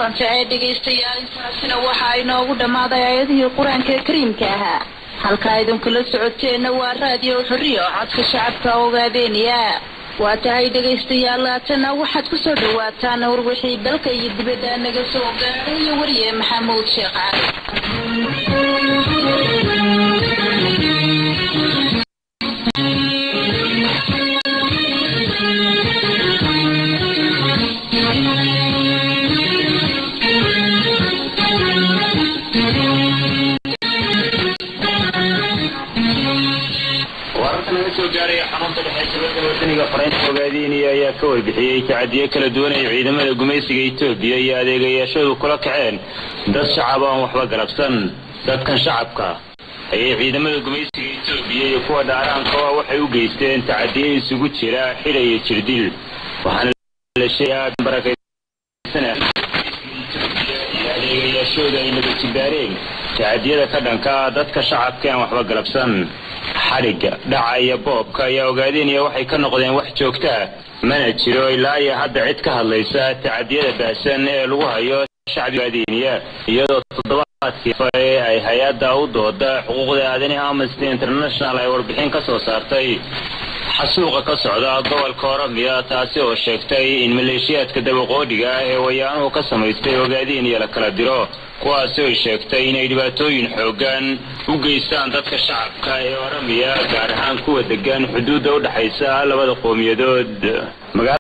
anficee dhegaystayaal intaasina waxaa inoogu dhammaaday aayadihii qur-aanka kariimka ahaa halkaa idinkula socoteenna waa raadiyo xorriyo codka shacabka ogaadeeniya waa tahay dhegaystayaal laatana waxaad ku soo dhawaataan warwixii dalka iyo dibadda naga soo gaadhay iyo wariye maxamuud sheekh cali wararka laga soo gaaraya xarunta dhexe shabada wadaniga faraynta ogaadiinaya ayaa ka warbixiyey tacadiyo kala duwan ay ciidamada gumaysiga etoobiya iyo adeegayaashadu kula kaceen dad shacab aan waxba galabsan dadkan shacabka ayay ciidamada gumaysiga etoobiya iyo kuwa dhaaraankaa waxay u geysteen tacadiyo isugu jira xidha iyo jirdil waxaana la sheegaa barakaysan iyo adeegayaashooda ay naba jibaareen tacadiyada ka dhanka dadka shacabka aan waxba galabsan xadhigga dhaca iyo boobka ayaa ogaadeenaya waxay ka noqdeen wax joogtaa mana jiro ilaa iyo hadda cid ka hadlaysa tacadiyada baahsan ee lagu hayo shacbiga ogaadeniya iyadoo toddobaadkii fare ay hay-adda u dooda xuquuqda aadanaha amnesty international ay warbixin ka soo saartay xasuuqa ka socda gobolka oromia taasi oo sheegtay in maleeshiyaadka dabaqoodhiga ah ee wayaanuhu ka samaystay ogaadeniya la kala diro kuwaasi oy sheegtay inay dhibaatooyin xoogan u geystaan dadka shacabka ee oromia gaar ahaan kuwa degan xuduudda u dhexaysa labada qowmiyadood